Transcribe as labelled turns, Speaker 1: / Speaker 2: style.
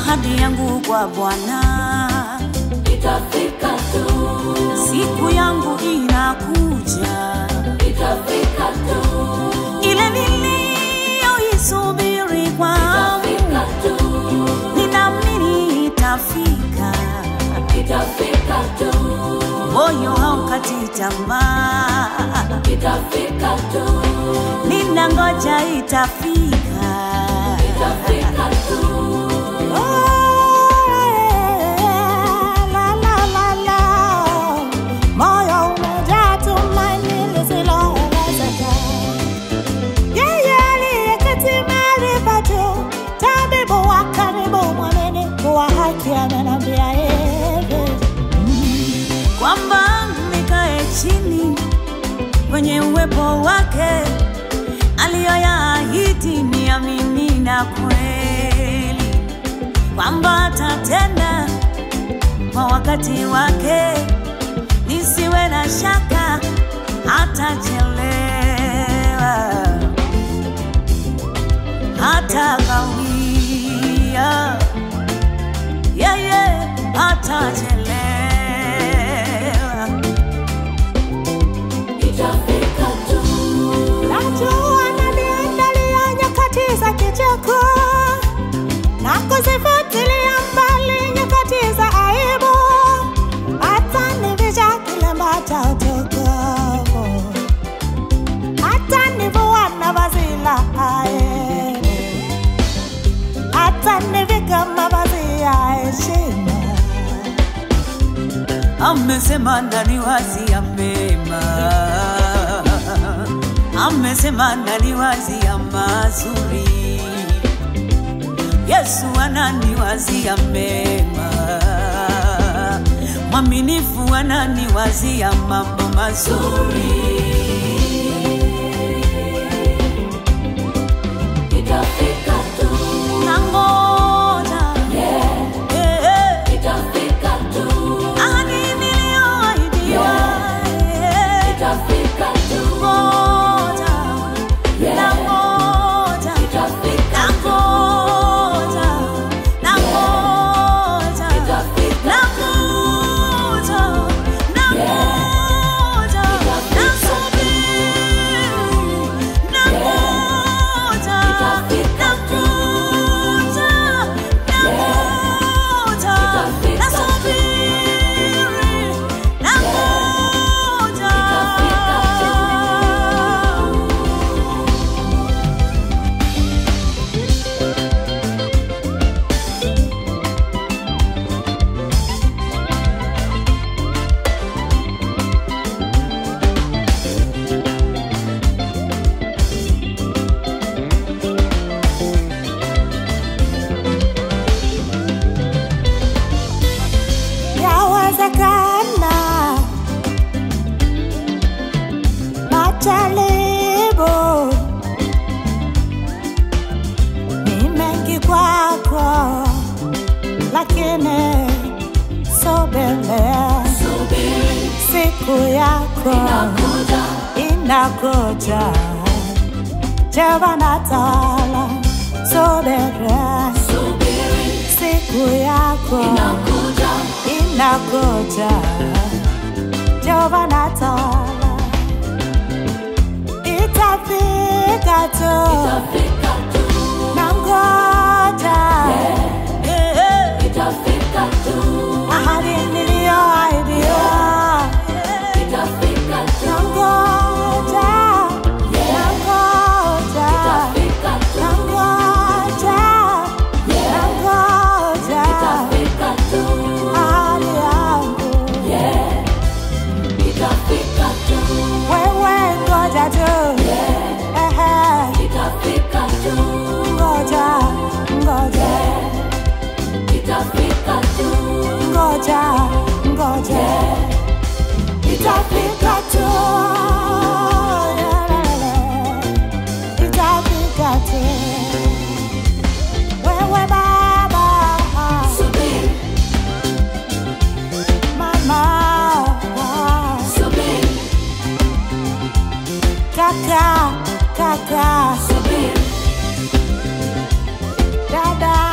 Speaker 1: ahadi yangu kwa Bwana,
Speaker 2: itafika tu,
Speaker 1: siku yangu inakuja,
Speaker 2: itafika tu,
Speaker 1: ile niliyoisubiri kwangu,
Speaker 2: itafika tu,
Speaker 1: ninaamini itafika.
Speaker 2: itafika tu,
Speaker 1: Moyo haukati tamaa,
Speaker 2: itafika tu,
Speaker 1: ninangoja itafika.
Speaker 2: itafika tu.
Speaker 3: Moyo umejaa tumaini lisiloelezeka. Yeye aliyeketi mahali pa juu, tabibu wa karibu, mwaminifu wa haki, amenambia hivi
Speaker 1: kwamba nikae chini kwenye uwepo wake, aliyoyaahidi niamini na kweli, kwamba atatenda kwa wakati wake, nisiwe na shaka, hatachelewa, hata kawia, yeye hatachelewa.
Speaker 2: Itafika tu,
Speaker 3: Najua ananiandalia nyakati za kicheko na kuzifutilia mbali nyakati za aibu, atanivisha kilemba cha utukufu, atanivua na vazi la aibu, atanivika mavazi ya heshima.
Speaker 1: amesema ndani wazi ya mema, amesema ndani wazi ya mazuri. Yesu anani wazi ya mema, mwaminifu anani wazi ya mambo mazuri.
Speaker 2: itafika tu,
Speaker 1: Nangoja
Speaker 2: yeah,
Speaker 1: eh, eh,
Speaker 2: itafika tu,
Speaker 1: ahadi niliyoahidiwa eh,
Speaker 2: itafika tu,
Speaker 1: ngoja
Speaker 2: yeah,
Speaker 1: nangoja
Speaker 2: itafika tu,
Speaker 1: nangoja nangoja
Speaker 2: itafika
Speaker 1: nangoja nangoja nasubiri nangoja nangoja nangoja nasubiri nangoja
Speaker 3: Yawezekana majaribu ni mengi kwako, lakini subiria,
Speaker 2: subiri,
Speaker 3: siku yako
Speaker 2: inakuja,
Speaker 3: inakuja. Jehova Taala, subiria,
Speaker 2: subiri,
Speaker 3: siku yako
Speaker 2: inakuja,
Speaker 3: inakuja. Jehova Taala, itafika tu,
Speaker 2: itafika tu,
Speaker 3: nangoja
Speaker 1: Eh, eh.
Speaker 2: itafika tu,
Speaker 3: ahadi niliyoahidiwa,
Speaker 2: itafika tu,
Speaker 3: nangoja, nangoja,
Speaker 2: itafika tu,
Speaker 3: nangoja, nangoja
Speaker 2: itafika tu,
Speaker 3: ahadi yangu.
Speaker 2: yeah, itafika tu,
Speaker 3: Wewe ngoja tu, ehe,
Speaker 2: itafika tu,
Speaker 3: ngoja, ngoja,
Speaker 2: itafika tu,
Speaker 3: ngoja, ngoja, itafika tu, itafika tu. Wewe baba,
Speaker 2: subiri,
Speaker 3: mama,
Speaker 2: subiri,
Speaker 3: kaka, kaka,
Speaker 2: subiri,
Speaker 3: dada,